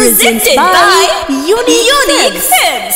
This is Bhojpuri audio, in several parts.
Presented by Unique Films.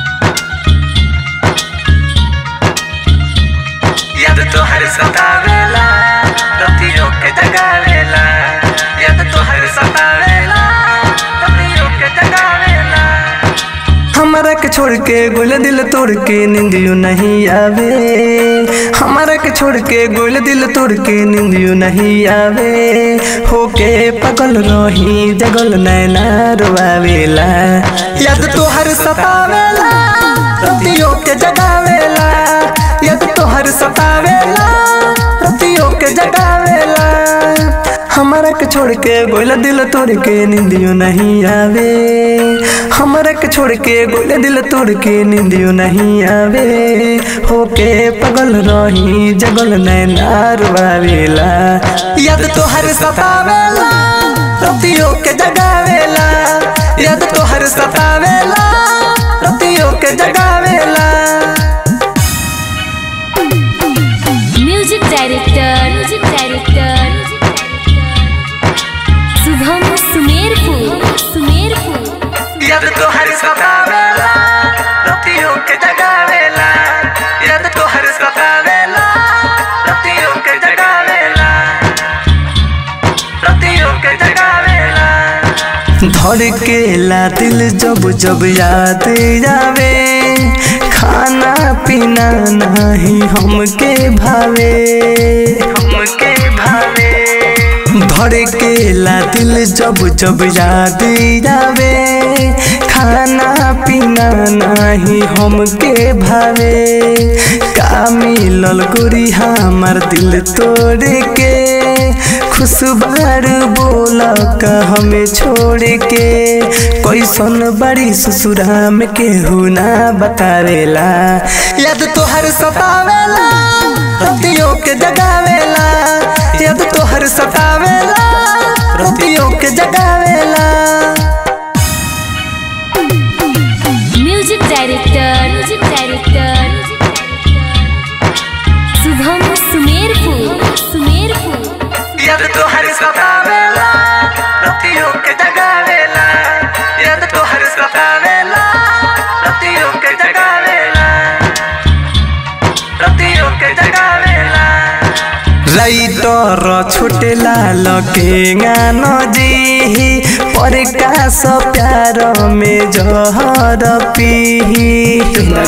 याद तो हर सतावेला रतियों के जगावेला याद तो हर सतावेला रतियों के जगावेला हमारा के छोड़ के गोल दिल तोड़ के नींदियो नहीं आवे हमारा के छोड़ के गोल दिल तोड़ के नींदियो नहीं आवे होके पगल रही जगल नैना रोआवेला याद तो हर सतावेला रतियों के जगावेला याद तो हर सतावेला रतियों के जगावेला हमारा के छोड़ के गोला दिल तोड़ के नींदियो नहीं आवे हमारा के छोड़ के गोला दिल तोड़ के नींदियो नहीं आवे होके पगल रही जगल नैना रुआवेला याद तो हर सतावेला रतियों के जगावेला याद तो हर सतावेला रतियों के जगावेला music director music director Shubham Sumerpur Sumerpur याद तो हर सतावेला रतियों के जगावेला याद तो हर सतावेला रतियों के जगावेला रतियों के जगावेला धड़केला दिल जब जब याद आवे खाना पीना नहीं हमके भावे हमके भावे धड़केला दिल जब जब याद आवे खाना पीना नहीं हमके भावे का मिलल गोरी हमार दिल तोड़ के खुशबार बोल का हमें छोड़ के कैसन बड़ी ससुरा में केहू ना बतावेला याद तो हर सतावेला रतियों के जगावेला याद तो हर सतावेला रतियों के जगावेला music director music director Shubham Sumerpur Sumerpur याद तो हर सतावेला रतियों के जगावेला याद तो हर सतावेला रतियों के जगावेला रतियों के जगावेला राइटर छोटे लाल के गानो जी पर कास प्यार में जहर पी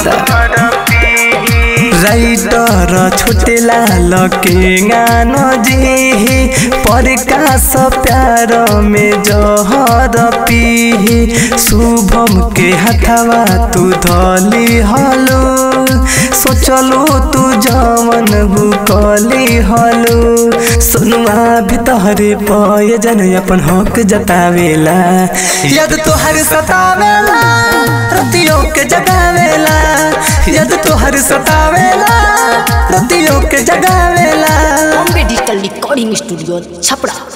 राइटर छोटे लाल के गानो जी पर कास प्यार में जहर पी शुभम के हथवा तू धली हलो सोचलो तू जवन कली हलो सुनुआ भीतरे पय जन अपन हक जतावेला याद तो हर सतावेला रतियों के जगावेला याद तो हर सतावेला रतियों के जगावेला Bombay digital recording studio Chhapra